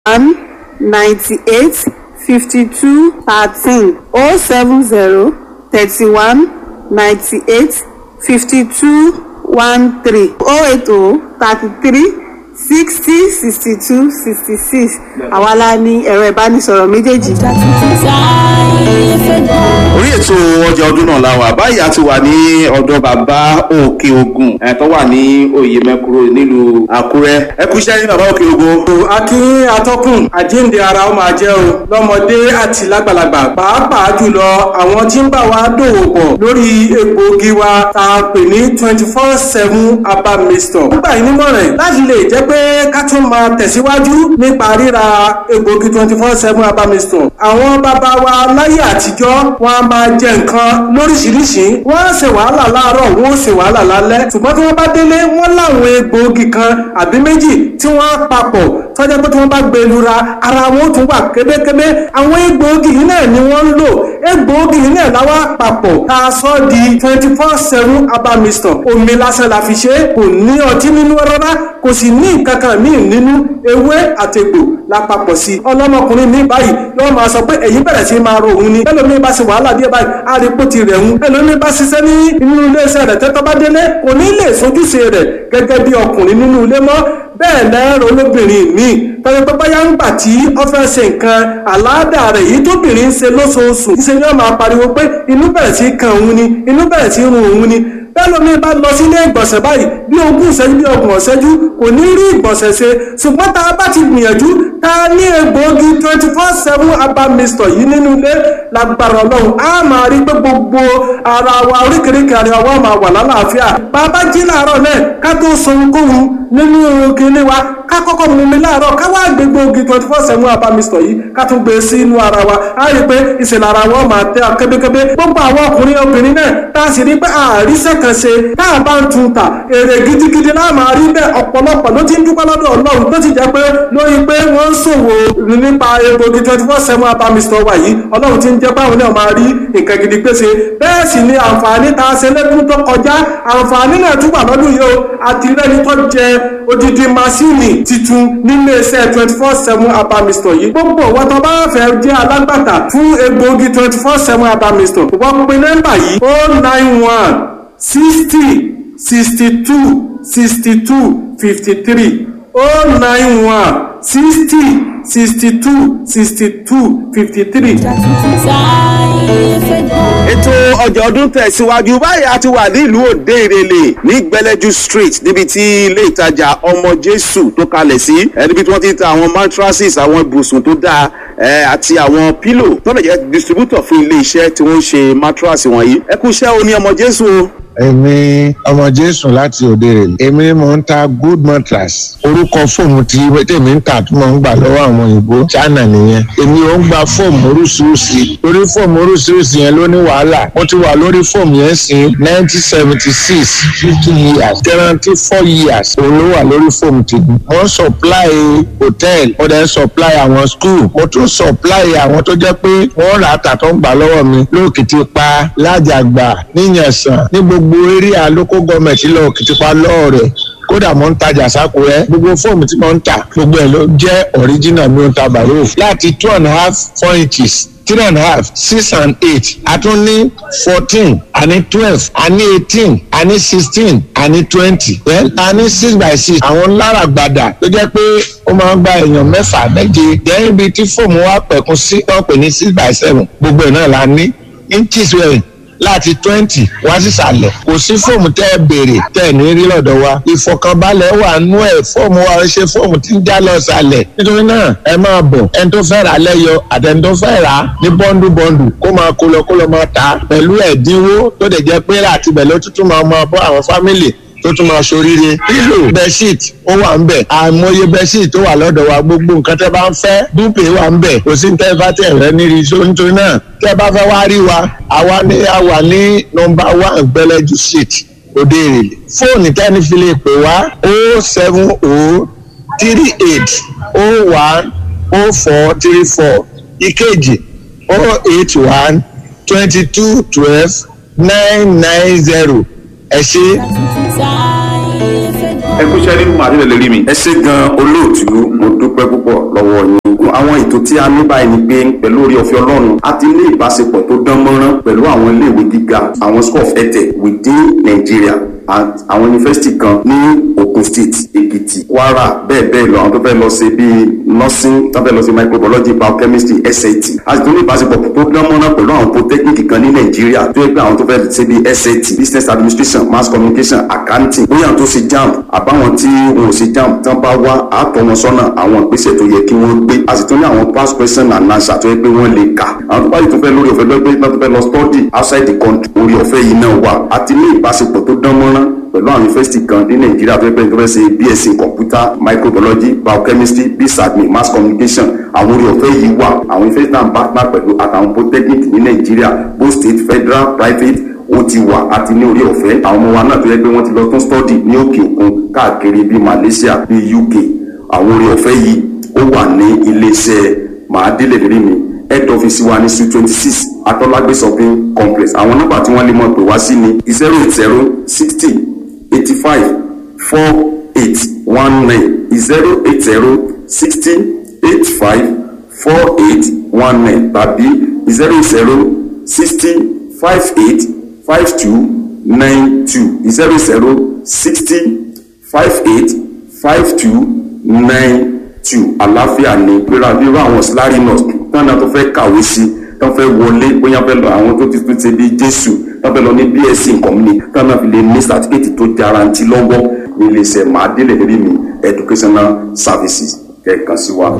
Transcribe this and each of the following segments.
one ninety-eight fifty-two thirteen oh seven zero thirty-one ninety-eight fifty-two one three oh eight oh thirty-three sixty sixty-two sixty-six àwa la ní ẹ̀rọ ìbánisọ̀rọ̀ méjèèjì. orí ètò ọjà ọdún náà la wà báyìí a ti wà ní ọ̀dọ̀ bàbá òkè ogun ẹ̀ tó wà ní oyè mẹ́kúrò nílùú àkúrẹ́ ẹ kú iṣẹ́ ní bàbá òkè ogun. akí atọ́kùn àjíǹde ara ó máa jẹ́ o lọ́mọdé àti lágbàlagbà pàápàá jùlọ àwọn tí ń bá wa dòwò pọ̀ lórí egbòogi wa tá a pè ní twenty four seven herbal mixture. nígbà yìí nímọ̀ràn láti lè jẹ́ pé ká tún máa tẹ̀síwájú nípa ríra egbòogi twenty four seven herbal mixture. àwọn bàbá wa láyé àtijọ́ wọn a máa jẹ nǹkan lóríṣiríṣi wọ́n á ṣe wàhálà láàárọ̀ wọ́n ó ṣe wàhálà lálẹ́ ṣùgbọ́n tí wọ́n bá délé wọ́n láwọn egbòogi kan àbí méjì tí wọ́n á papọ̀ tọ́jà pé tí wọ́n bá gbé lura ara wọn ó tún wà kébékébé àwọn egbòogi yìí náà ni wọ́n ń lò egbòogi yìí náà láwa papọ̀ tá a sọ di twenty four seven herbal mixture omi lásán la fi ṣe kò ní ọtí nínú rárá kò sì ní nǹkan kan míì nínú ewé àtegbò lápapọ̀ sí i ọlọ́mọkùnrin mi báyìí yóò máa sọ pé èyí bẹ̀rẹ̀ sí máa ro òun ni ẹlòmíì bá ṣe wàhálà díẹ̀ báyìí àrípò ti rẹ̀ ń ẹlòmíì bá ṣiṣẹ́ ní inú iléeṣẹ́ rẹ̀ tẹ́tọ́ bá délé kò ní lè sojúṣe rẹ̀ gẹ́gẹ́ bí ọkùnrin nínú ilé mọ́ bẹ́ẹ̀ lẹ́rọ olóbìnrin míì tọ́jú pé báyà ń gbà tí ó fẹ́ ṣe nǹkan àláàdà rẹ̀ yìí tóbìnrin ń ṣe lóṣooṣù ṣe ni wọ́n máa pariwo pé inú bẹ̀rẹ̀ sí kan òun ni inú bẹ̀rẹ̀ sí run òun ni bẹ́ẹ̀ lómi bá lọ sílé ìgbọ̀nsẹ̀ báyìí bí ogún ìṣẹ́jú bí ọgbọ̀n ìṣẹ́jú kò ní rí ìgbọ̀nsẹ̀ ṣe ṣùgbọ́n tá a bá ti gbìyànjú tá a ní egbòogi twenty four seven herbal mixture yìí nínú ilé lágbára ọlọ́run á máa rí pé gbogbo ara wa oríkèéríkèé ara wa máa wà lálàáfíà bàbá jí láàárọ̀ náà ká tó sọ ohunkóhun nínú kinní wa ká kọ́kọ́ mú mi láàárọ̀ ká wá gbé gbòógì twenty four seven herbal mixture yìí ká tún gbé sí inú ara wa á rí pé ìṣẹ̀lẹ̀ ara wa máa tẹ́ kébékébé gbogbo àwọn ọkùnrin obìnrin náà tá a sì rí pé àríṣẹ́ kan ṣe tá a bá ń tun ta èrè gidigidi náà máa rí bẹ́ẹ̀ ọ̀pọ̀lọpọ̀ ló ti ń dúpẹ́ lọ́dọ̀ ọlọ́run tó ti jẹ́ pé lórí pé wọ́n ń ṣòwò nípa egbògi twenty four seven herbal mixture wa yìí ọlọ́run ti ń jẹ́ báwọn náà máa rí nǹkan gidi pèsè bẹ́ẹ̀ sì ni àǹfààní tá a ṣe lẹ́dún tó kọjá àǹfààní náà tún wà lọ́dún yìí o àti rẹ́ni tó jẹ odidi masini titun nílé iṣẹ́ twenty four seven herbal mixture yìí gbogbo wọn tó bá fẹ́ jẹ́ alágbàtà fún egbògi twenty four seven herbal mixture wọ́n pe nọ́mbà yìí o nine one sixty sixty two sixty two fifty three o nine one sixty sixty two sixty two fifty three. ètò ọjà ọdún tẹ̀síwájú báyìí a ti wà nílùú òde ìrẹ̀lẹ̀ ní gbẹlẹ́jú street níbi tí ilé ìtajà ọmọ jésù tó kalẹ̀ sí ẹ níbi tí wọ́n ti ń ta àwọn mattresses àwọn ibùsùn tó dáa ẹ àti àwọn pillow tó lè jẹ́ distributor fún ilé iṣẹ́ tí wọ́n ń ṣe mattress wọ̀nyí ẹ kú iṣẹ́ o ní ọmọ jésù o èmi ọmọ jésù láti òde rè èmi ni mò ń ta good mattress orúkọ fóòmù tí tèmi ń tà tí mò ń gbà lọ́wọ́ àwọn òyìnbó china nìyẹn èmi ò ń gba fóòmù oríṣiríṣi torí fóòmù oríṣiríṣi yẹn ló ní wàhálà mo ti wà lórí fóòmù yẹn sí nineteen seventy six fifty years guarantee four years òun ló wà lórí fóòmù tèmi mo ń supply hotel mo dẹ̀ ń supply àwọn school mo tún supply àwọn tó jẹ́ pé wọ́n rà á tà tó ń gbà lọ́wọ́ mi lóòkìtì pa lájàgbà níyànsán ní gbogbo gbogbo area local government lọ kìtìpá lọ́ọ̀rẹ̀ kódà mo ń tajà sákúrẹ́ gbogbo fóòmù tí mo ń tà gbogbo ẹ̀ ló jẹ́ original mi ò ń ta bàrò láti two and a half four inches three and a half six and eight a tún ní fourteen a ní twelve a ní eighteen a ní sixteen a ní twenty then a ní six by six àwọn lára gbàdà tó jẹ́ pé ó máa ń gba èèyàn mẹ́fà méje then ibi tí fóòmù wa pẹ̀kun sí wọ́n pè ní six by seven gbogbo ẹ̀ náà la ní inches wẹ̀rẹ̀ láti twenty wá sísàlẹ̀ kò sí fóòmù tẹ́ ẹ béèrè tẹ́ ẹ ní rí lọ́dọ̀ wa ìfọ̀kànbalẹ̀ wà nú ẹ̀ fóòmù wa ṣe fóòmù tí ń já lọ sàlẹ̀ nítorí náà ẹ máa bọ̀ ẹni tó fẹ́ rà lẹ́yọ àtẹni tó fẹ́ rà ní bọ́ndù bọ́ndù kó máa kó lọ kó lọ máa tà pẹ̀lú ẹ̀dínwó tó dẹ̀ jẹ́ pé láti bẹ̀ ló tuntun máa máa bọ́ àwọn fámìlì tó tún máa ṣoríire pílò bẹ́ṣíìtì ó wà ń bẹ̀ àìmọye bẹ́ṣíìtì tó wà lọ́dọ̀ wa gbogbo nǹkan tẹ́ bá ń fẹ́ dúpẹ́ wà ń bẹ̀ kò sí ní tẹ́ bá tẹ̀ rẹ́ ní rí so nítorí náà tẹ́ bá fẹ́ wá rí wa àwa ní a wà ní nọmba one gbẹlẹ́jú street òde èrèlè fóònù tẹ́ni fi lè pè wá o seven o three eight o one o four three four ìkejì o eight one twenty two twelve nine nine zero ẹ ṣe. ẹ kú iṣẹ́ nínú màdé lè rí mi. ẹ ṣe gan olóòtú mo dúpẹ́ púpọ̀ lọ́wọ́ yín àwọn ètò tí a ní báyìí ni pé pẹ̀lú orí ọ̀fẹ́ ọlọ́run a ti ní ìbáṣepọ̀ tó dán mọ́rán pẹ̀lú àwọn iléèwé gíga àwọn school of edtech within Nigeria and àwọn yunifásitì kan ní Ogun State Èkìtì Kwara bẹ́ẹ̀ bẹ́ẹ̀ lọ àwọn tó fẹ́ lọ ṣe bíi nursing tó fẹ́ lọ ṣe microbiology biochemistry SAT a sì tún ní ìbáṣepọ̀ tó dán mọ́rán pẹ̀lú àwọn polytechnic kan ní Nàìjíríà tó yẹ pé àwọn tó fẹ́ ṣe bíi SAT business administration mass communication accounting bóyá àwọn tó ṣe JAMB àbáwọn tí wọn ò ṣe JAMB tán bá wá àtọ̀ wọn sọ́nà àwọn ìgbésẹ̀ tó yẹ kí wọ́n gbé a sì tún ní àwọn past question and answer tó yẹ pé wọ́n lè kà àwọn tó bá yìí tó fẹ́ lórí ọ̀fẹ́ lọ́gbẹ́ tó fẹ́ lọ study outside the country orí ọ̀fẹ́ yìí náà wà a ti ní ìbáṣepọ̀ tó dán mọ́rán pẹ̀lú àwọn yunifásitì kan ní nàìjíríà tó yẹ pé tó fẹ́ ṣe bsc computer microbiology biochemistry bsadmin mass communication àwọn orí ọ̀fẹ́ yìí wà àwọn yunifásitì náà partner pẹ̀lú àtàwọn polytechnic ní nàìjíríà both state federal private ó ti wà àti ní orí ọ̀fẹ́ àwọn ọmọ wa náà tó yẹ pé wọ́n ti lọ tún study ní òkè òkun káàkiri bíi malaysia bíi uk àwọn orí ọ̀fẹ́ yìí ó wà ní iléeṣẹ́ màádélé lérí mi head office wa ní su twenty six atọ́lágbé shopping complex àwọn nọ́mbà tí wọ́n lè mọ̀ pé wá sí ni zero eight zero sixty eighty five four eight one nine zero eight zero sixty eight five four eight one nine tàbí zero eight zero sixty five eight five two nine two zero zero sixty five eight five two nine two àlàáfíà ni gbéra bí irú àwọn síláàrì nurse tán náà tó fẹ́ kàwé sí tán fẹ́ wọlé bóyá fẹ́ lọ àwọn tó ti tún ṣe bí jésù tán fẹ́ lọ ní bsc nǹkan mi tán náà fi lè ní certificate tó jarantí lọ́wọ́ ní iléeṣẹ́ màádélé lérí mi educational services kẹ̀kan sí wa.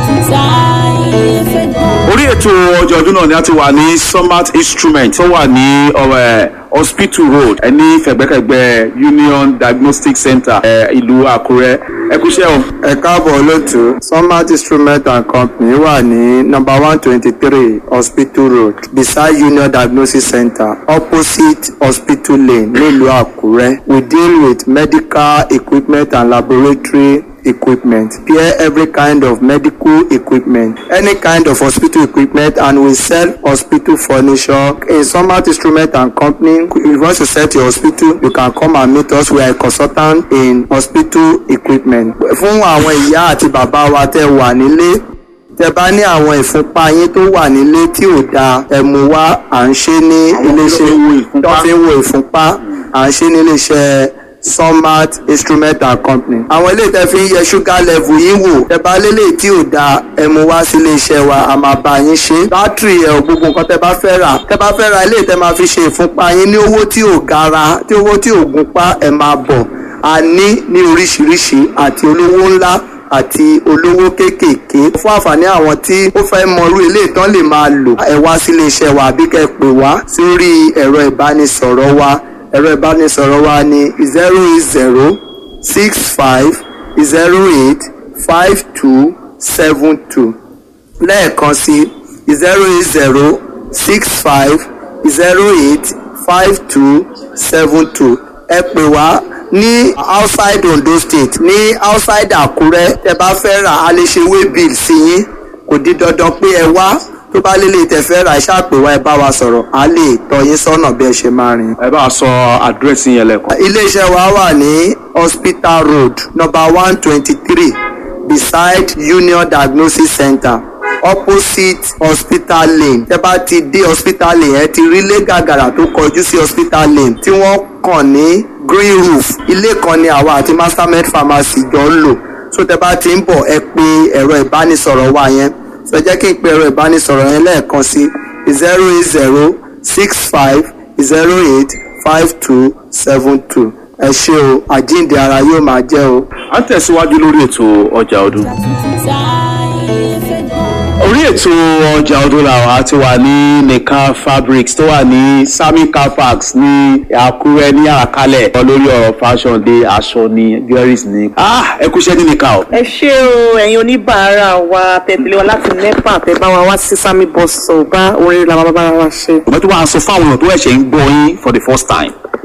orí ètò ọjọ́ ọdún náà ni a ti wà ní summit instrument tó wà ní ọ̀rẹ́ hospital road ẹni fẹ̀gbẹ́kẹ̀gbẹ́ union diagnostic center ẹ, ìlú àkúrẹ́ ẹ kúṣẹ́ o. ẹ káàbọ̀ lótú smart instrument and company wà ní number one twenty three hospital road beside union diagnosis center opposite hospital lane nílùú àkúrẹ́ we deal with medical equipment and laboratory equipment pair every kind of medical equipment any kind of hospital equipment and we sell hospital furniture in smart instrument and company if you want to set your hospital you can come and meet us we are a consultant in hospital equipment fún àwọn ìyá àti bàbá wa tẹ́ wà nílé tẹ́ bá ní àwọn ìfúnpá yín tó wà nílé tí ò dáa ẹ mú wá à ń ṣe ní iléeṣẹ́ tó fi ń wo ìfúnpá à ń ṣe ní iléeṣẹ́ Sunmart instrument and company. àwọn ilé tẹ́ fi ń yẹ sugar level yín wò tẹ́ bá lélẹ̀ tí ò dáa ẹ mú wá sí iléeṣẹ́ wa a máa bá yín ṣe. bátìrì ẹ̀ ò gbogbo nǹkan tẹ́ bá fẹ́ rà tẹ́ bá fẹ́ ra ilé tẹ́ máa fi ṣe ìfúnpá yín ní owó tí ò gara tí owó tí ò gúnpá ẹ máa bọ̀ a ní ní oríṣiríṣi àti olówó ńlá àti olówó kéékèèké fún àǹfààní àwọn tí ó fẹ́ mọrú ilé ìtàn lè máa lò ẹ wá sí iléeṣẹ́ wa àbí kẹ́ pè wá sórí ẹ̀rọ ìbánisọ̀rọ̀ wa ẹ̀rọ ìbánisọ̀rọ̀ wa ní zero eight zero six five zero eight five two seven two lẹ́ẹ̀kan sí zero eight zero six five zero eight five two seven two ẹ pè wá ní outside Ondo state ní outside Àkúrẹ́ tẹ́ bá fẹ́ rà á lè ṣe way bill sí yín kò di dandan pé ẹ wá tó bá lélẹ̀ tẹ́ fẹ́ rà ẹ ṣáà pè wá ẹ bá wa sọ̀rọ̀ á lè tọ́ yín sọ́nà bí ẹ ṣe máa rìn. ẹ bá a sọ àdírẹ́sì yẹn lẹ́kọ̀ọ́. iléeṣẹ́ wa wà ní hospital road number one twenty three beside union diagnosis center opposite hospital lane tẹ́ bá ti dé hospital lane ẹ ti rí ilé gàgàrà tó kọjú sí hospital lane tí wọ́n kàn ní green roof ilé kan ni àwa àti mastermed pharmacy jọ ń lò so tẹ́ bá ti ń bọ̀ ẹ pè ẹ̀rọ ìbánisọ̀rọ̀ wa yẹn so ẹ jẹ́ kí n pe ẹ̀rọ ìbánisọ̀rọ̀ yẹn lẹ́ẹ̀kan sí zero eight zero six five zero eight five two seven two ẹ ṣé o àjíǹde ara yóò máa jẹ́ o. a ń tẹ̀síwájú lórí ètò ọjà ọdún. orí ètò ọjà ọdún làwọn ti wà ní nìkan fabrics tó wà ní sami car parks ní àkúrẹ́ ní àkálẹ̀ lórí ọ̀rọ̀ fashion dé aṣọ ní girls ní. ah ẹ kúṣẹ́ ní nìkan o. ẹ ṣé o ẹ̀yin oníbàárà wa tẹ̀lé wa láti nepa tẹ̀ bá wa wá sí sami bus stop bá orin la bàbá wa ṣe. ọ̀bẹ tó wàá sọ fún àwọn èèyàn tó ẹ̀ṣẹ̀ ń gbọ́ yín for the first time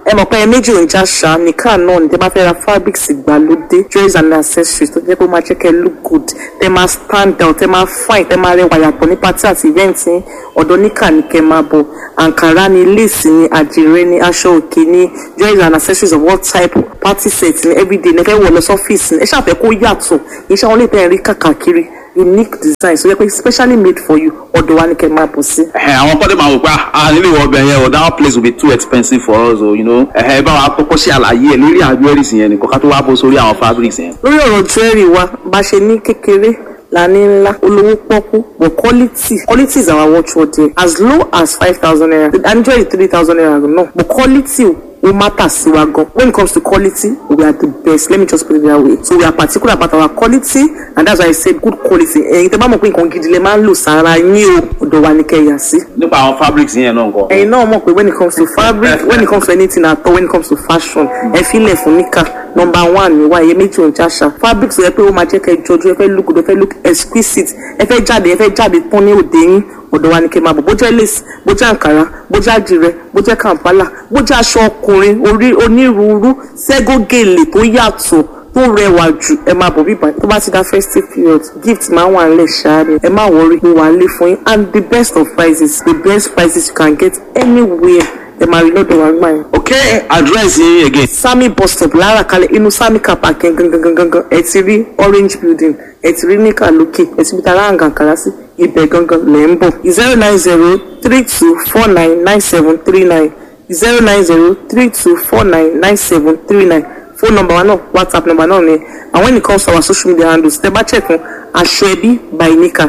ẹ mọ̀ pé ẹ méjì ò ń já ṣá nìkan náà ní tẹ́ bá fẹ́ ra fabrics ìgbàlódé jewelries and accessories tó jẹ́ pé ó máa jẹ́ kẹ́ look good tẹ́ máa stand out tẹ́ máa fine tẹ́ máa rẹwà yàtọ̀ ní party àti event yín ọ̀dọ̀ níkà ní kẹ́ máa bọ̀ àǹkárá ni lace ni àdìrẹ ni aṣọ òkè ni jewelries and accessories of all type party set ni everyday ní ẹ fẹ́ wọ̀ lọ sọ́fíìsì ni ẹ ṣàfẹ́ kó yàtọ̀ iṣẹ́ wọn lè tẹ̀ rí kàkàkiri unique design so yẹ pé specially made for you ọ̀dọ̀ wa ní kẹ́ máa bọ̀ sí. Ẹ̀hẹ̀, àwọn kọ́dé máa wò pé ah nílé ìwọ ọbẹ̀ yẹn o that place will be too expensive for us o you know ẹ̀hẹ̀ bá wa kọ́kọ́ ṣe àlàyé ẹ̀ lórí àwọn jewelries yẹn nìkan ká tó wá bó sórí àwọn fabrics yẹn. lórí ọ̀rọ̀ jewelry wa bá ṣe ní kékeré la ní ńlá olówó pọ́kú but quality quality is our watchword there as low as five thousand naira and jewelry three thousand naira no but quality ó matter sí wa gan when it comes to quality we are the best let me just put it that way so we are particular about our quality and that's why i said good quality ẹ̀yin tẹ́ bá mọ̀ pé nǹkan gidi lè máa ń lò sára yín o ọ̀dọ̀ wa ni kẹ́ yà sí nípa àwọn fabrics yẹn náà nǹkan. ẹ̀yin náà mọ̀ pé when it comes to fabric when it comes to anything at all when it comes to fashion ẹ filẹ̀ fún níkà number one ni wá iye méjì ò ń jáṣà fabric sọ yẹ pé ó máa jẹ́ kẹ́ jọjú ẹ fẹ́ look good ẹ fẹ́ look exquisite ẹ fẹ́ jáde ẹ fẹ́ jáde tán ní òde yín ọ̀dọ̀ wa ni kẹ́ máa bọ̀ bó jẹ́ lace bó jẹ́ àǹkárá bó jẹ́ àdìrẹ bó jẹ́ kàǹpálà bó jẹ́ aṣọ ọkùnrin orí onírúurú ségógèlè tó yàtọ̀ tó rẹwà jù ẹ máa bọ̀ bíbá tó bá ti dá festive period gift máa wà nílẹ̀ ṣáá ni ẹ má wọrí mo wà nílé fún yín and the best of prices the best prices you can get anywhere ẹ máa rí lọ́dọ̀ wa gbà yẹn. okay address yín again. sami bus stop lára kalẹ̀ inú sami car park yẹn gangan gangan gangan ẹ ti rí orange building ẹ ti rí níkà lókè ẹ ti bí tara àǹkàǹkàrà sí ibẹ̀ gangan lẹ̀ ń bọ̀ zero nine zero three two four nine nine seven three nine zero nine zero three two four nine nine seven three nine phone number wa náà whatsapp number náà ni and when it comes to our social media handles tẹ bá check fún aṣọ ẹbí by nika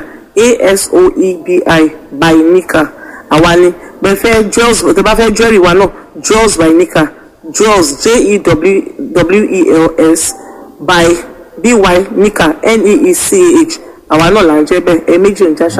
asoebi by nika àwa ni bẹ́ẹ̀ fẹ́ jewels tẹ bá fẹ́ jewelry wa náà jewels by nika jewels j-e-w-e-l-s by by nika n-e-e-c-h àwa náà là ń jẹ́ bẹ́ẹ̀ ẹ méjì ò ń jáṣà.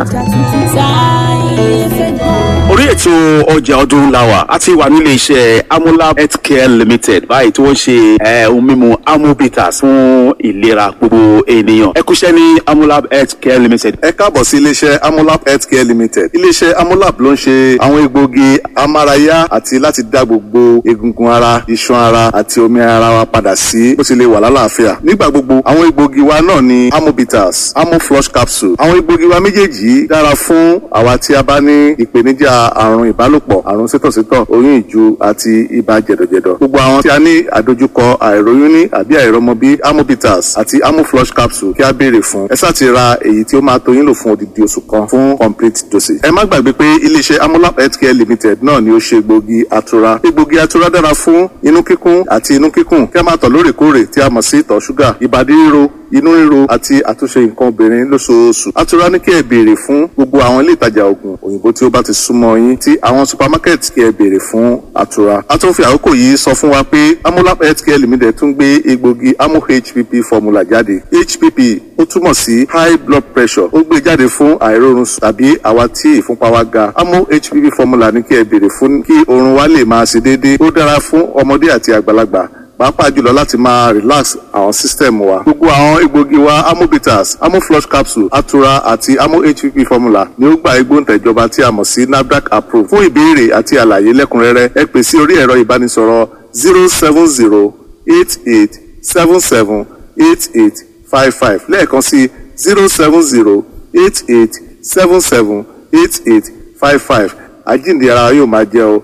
orí ètò ọjà ọdún làwà a ti wà nílé iṣẹ́ amolab healthcare limited báyìí tí wọ́n ṣe eh, ohun mímu amobitas fún ìlera gbogbo ènìyàn ẹ kúṣẹ́ ní amolab healthcare limited. ẹ káàbọ̀ sí iléeṣẹ́ amolab healthcare limited iléeṣẹ́ amolab ló ń ṣe àwọn egbòogi amárayá àti láti dá gbogbo egungun ara iṣan ara àti omi ara wa padà sí bó ti lè wà lálàáfíà nígbà gbogbo àwọn egbòogi wa náà ni amobitas amoflush capsule àwọn egbòogi wa méjèèjì yìí dára fún àwa tí a bá ní ìpèníjà àrùn ìbálòpọ̀ àrùn sítọ̀sítọ̀ oyún ìju àti ibà jẹ̀dọ̀jẹ̀dọ̀ gbogbo àwọn tí a ní àdojúkọ àìróyún ní àbí àìrọmọbí amobitas àti amoflush capsule kí a béèrè fún ẹ sáà ti ra èyí tí ó máa tó yín lò fún odidi oṣù kan fún complete dosage ẹ má gbàgbé pé iléeṣẹ́ amolab healthcare limited náà ni ó ṣe egbògi atura egbògi atura dára fún inú kíkún àti inú kíkùn kí a máa tọ̀ lóòrèkóòrè tí a mọ̀ sí ìtọ̀ ṣúgà ìbàdí ríro inú ríro àti àtúnṣe nǹkan obìnrin lóṣooṣù atura ní kí ẹ béèrè fún gbogbo àwọn ilé ìtajà oògùn òyìnbó tí ó bá ti súnmọ́ yín tí àwọn supermarket kí ẹ béèrè fún atura a tún fi àkókò yìí sọ fún wa pé amolab healthcare limited tún gbé egbògi amo hpp formula jáde hpp ó túmọ̀ sí high blood pressure ó gbé jáde fún àìrórun sùn tàbí àwa tí ìfúnpá wa ga amo hpp formula ní kí ẹ béèrè fún kí oorun wa lè máa ṣe déédéé ó dára fún ọmọdé àti àgbàlagbà pàápàá jùlọ láti máa relax àwọn system wa gbogbo àwọn egbògi wa amobitas amoflush capsule atura àti amo hpp formula ni ó gba igbóǹtẹ̀jọba tí a mọ̀ sí nafdac approve fún ìbéèrè àti àlàyé lẹ́kùnrẹ́rẹ́ ẹ pè sí orí ẹ̀rọ ìbánisọ̀rọ̀ zero seven zero eight eight seven seven eight eight five five lẹ́ẹ̀kan sí zero seven zero eight eight seven seven eight eight five five àjíǹde ara yóò máa jẹ́ o